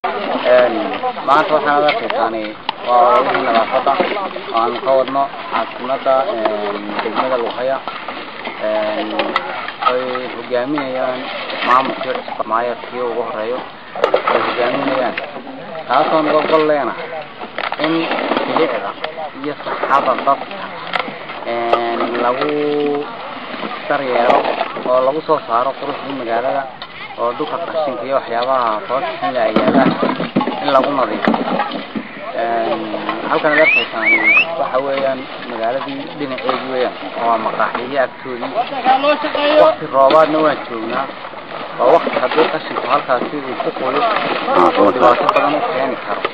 maanta waxaan ad arkaysaani waa ololihii nadaafada aan ka wadno caasimada degmada luqaya ay hogaaminayaan maamulkii cusub maayarkii ugu horeeyo ay hogaaminayaan taasoo naga gol leena in bilicda iyo saxada dadka lagu daryeelo oo lagu soo saaro quruxdii magaalada oo dhulka qashinka iyo waxyaabaha foorxinla ay yaalaan in lagu nadiifiyo halkan ad arkaysaan waxa weeyaan magaaladii dhinaceedi weeyaan waa maqaaxiyihii agtoodii wakti roobaadna waan joognaa waa wakti haddii qashinku halkaasi uu ku qoyo oo dhibaato badan u keeni karo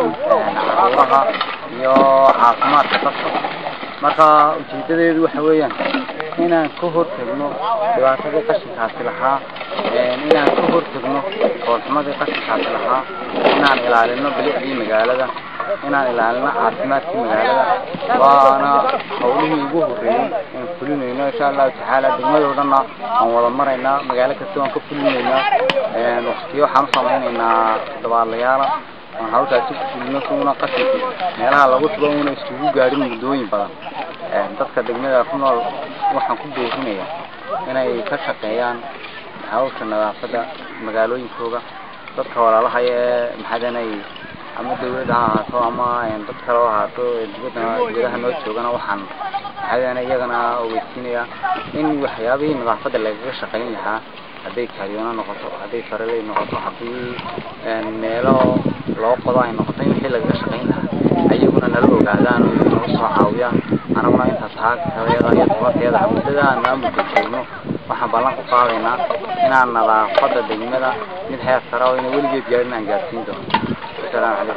caruuraha iyo caafimaadka dadka marka ujeedadeedu waxa weeyaan inaan ka hortagno dhibaatadii qashinkaasi lahaa inaan ka hortagno foolxumadii qashinkaasi lahaa inaan ilaalino bilicdii magaalada inaan ilaalino caafimaadkii magaalada waana hawlihii ugu horeeyey aan fulinayno insha allahu tacaala degmadoodana aan wada maraynaa magaalo kasta waan ka fulinaynaa waktiyo waxaan usamaynaynaa dabaalayaala aan hawshaasi ku fulino si una qashinku meelaha lagu tubo una iskugu gaadhin muddooyin badan dadka degmada ku nool waxaan ku boorinayaa inay ka shaqeeyaan hawsha nadaafada magaalooyinkooda dadka walaalahaya ee maxadanay ama dawladda ha ahaato ama dad kale ha ahaato dibadda dibadaha noo joogana waxaan maxadan iyagana ogeysiinayaa in waxyaabihii nadaafadda lagaga shaqayn lahaa hadday kaaryoona noqoto hadday faraley noqoto haddii meelo loo qodo ay noqoto in wixii lagaga shaqayn lahaa ayaguna nala ogaadaan oo nagu soo caawiyaan anaguna inta taagtayada iyo tabarteeda muddada aan maamulka joogno waxaan ballan ku qaadaynaa inaan nadaafada degmada mid heer sare oo ina weligeed gaarin aan gaarsiin doono asalaamu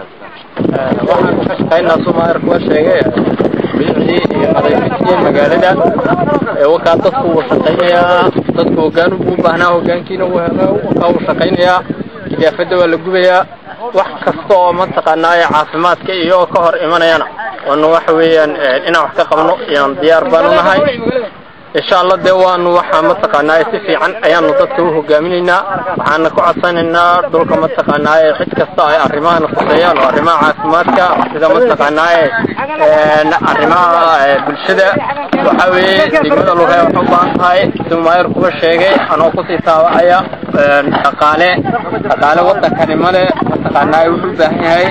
calaykum waxaan ka shaqaynaa sumaarka waa sheegay bilicdii iyo nadiifintii magaalada wakaa dadku wuu shaqaynayaa dadku hogaan buu baahnaa hogaankiina wuu helo wakaa wuu shaqaynayaa idaafada waa la gubayaa wax kasta oo mataqaanaa caafimaadka iyo ka hor imanayana waanu waxa weeyaan inaan wax ka qabno iyaan diyaar baanu nahay insha allah dee waanu waxaa mataqaanaa si fiican ayaanu dadka u hogaaminaynaa waxaana ku codsanaynaa dhulka mataqaanaa cid kasta ay arrimahana khuseeyaan oo arrimaha caafimaadka sida mataqaanaa arrimaha bulshada waxa weeye degmada lugaya waxay u baahan tahay siduu maayar kuba sheegay anoo kusii taabacaya dhaqaale dhaqaale wadankani male mataqaanaa wuxuu u baahan yahay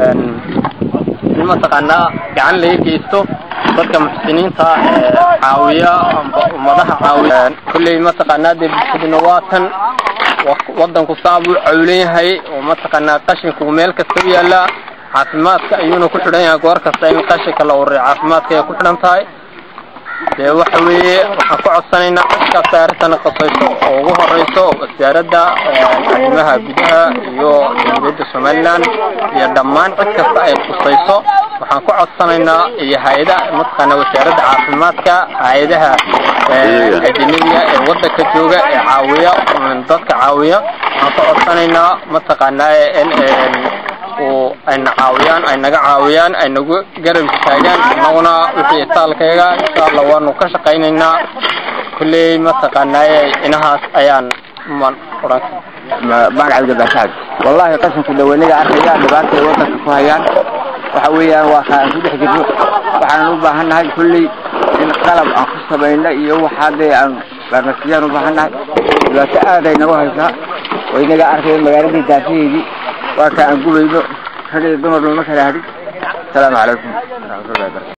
in mataqaanaa gacan laga geysto dadka muxsiniinta caawiya ummadaha caawiya kulley mataqaanaa dee bulshaduna waa tan wadanku saa buu cawlan yahay oo mataqaanaa qashinku meel kasta u yaala caafimaadka ayuuna ku xidhan yahay goor kasta in qashinka la ururiyo caafimaadka ay ku xidhan tahay dee waxa weeye waxaan ku codsanaynaa cid kasta arrintana qasayso oo ugu horeyso wasaaradda arrimaha gudaha iyo dowladda somaliland iyo dhammaan cid kasta ay khusayso waxaan ku codsanaynaa iyo hay-ada mataqaanaa wasaaradda caafimaadka hay-adaha ajanabiga ee wadanka jooga ee caawiya dadka caawiya waxaan ku codsanaynaa mataqaanaa in uu ayna caawiyaan ay naga caawiyaan ay nagu garab istaagaan annaguna wixii itaalkayga insha allah waanu ka shaqaynaynaa kulley mataqaanaaye inahaas ayaan man odhan baan cabdibasaad wallahi qashinka dhawaniga arkaya dhibaatay wadanka ku hayaan waxa weeyaan waa kaan ku dhex jirno waxaan u baahannahay kulley in qalab aan ku samayno iyo waxaa dee aan farmasiyaan u baahannahay dhibaato aad ay nagu haysaa oo inaga arkaya magaaladii daafaheedii waa ka aan gubayno rag iyo dumar looma kala hadhin asalaamu calaykum waraxmatullahi wabarakatu